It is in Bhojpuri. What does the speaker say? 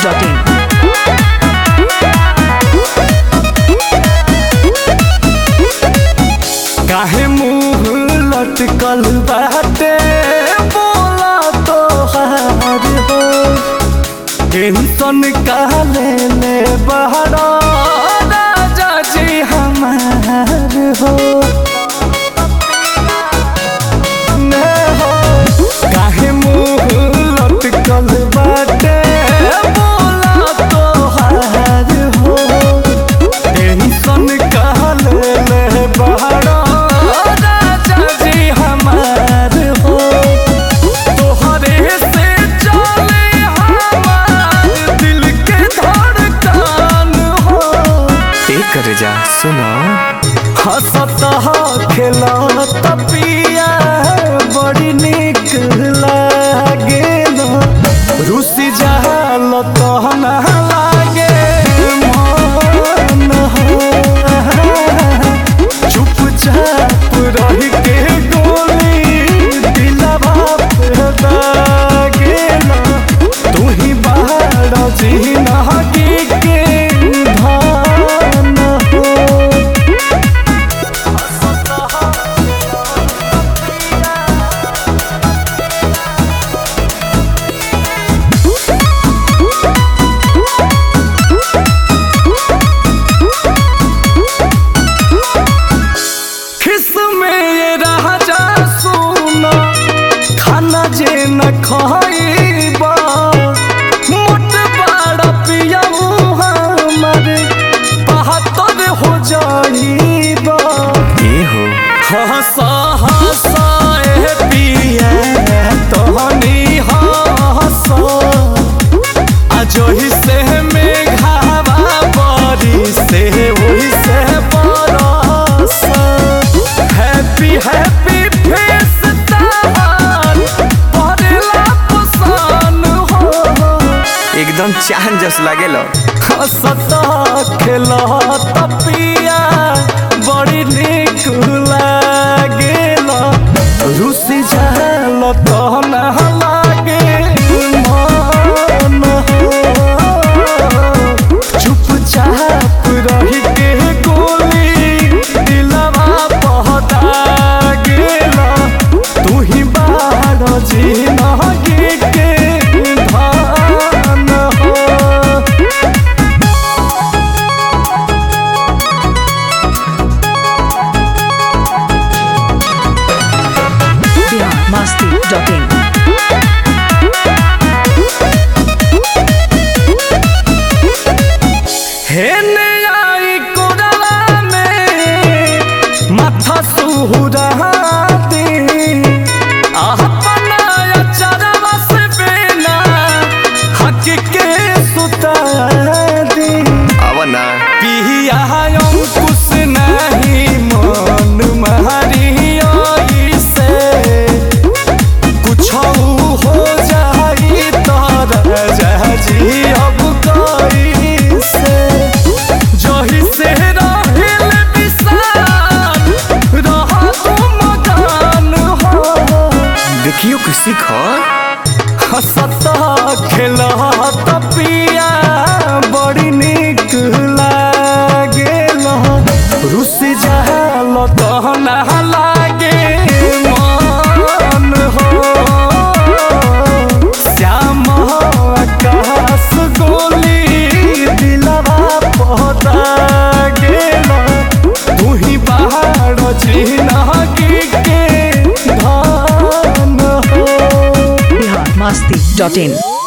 biharmasti.in काहे मुंह लटकल बाटे बोला तो हार हो टेंशन काले ले बहरा राजा जी हमार हो ने हो काहे मुंह लटकल बाटे बोला तो हार हो टेंशन काले ले बहरा राजा जी हमार हो तोहरे से चले हमार दिल के धड़कन हो एक जा सुनो हंसत खेलत पिया बड़ी निक लागेल रुसी जाल तहन लागे मन हो चुपचाप रह के गोली दिलवा पे दागेल तू ही बाहर जिनगी के धान हो खिस में ये राजा सुना खाना जे न खाइबा मोट बड़ा पियाऊ हमारे बहत्तर हो जाइबा ए हो हंसा हंसा ए पिया तोहनी हंसा अजोही से मेघावा बरी से वही से बरस हैप्पी हैप्पी फेस तार परेला पसान हो एकदम चांद जस लागेल हंसता खेलत पिया बड़ी निक लागेल रुसी झाल तहन लागे मन हो चुपचाप रही के गोली दिलवा पहता गेला तू ही बाहर जिनगी के धान हो biharmasti.in हेने आई कोरला में माथा सुहुराती अपना चरवा से बेना हक के सुता दी अब ना पिया अंकुश नहीं मन मारी से कुछ हो जाई तर जी अब कई से जही से रहिल विशाल रह तुम गान हो देखियो कि सीख हंसत खेलत पिया बड़ी निक लागेल रुस जाल तहन लागे मन हो श्याम आकाश गोली दिलवा पहता गेल तू ही बाहर जिनगी के धान हो biharmasti.in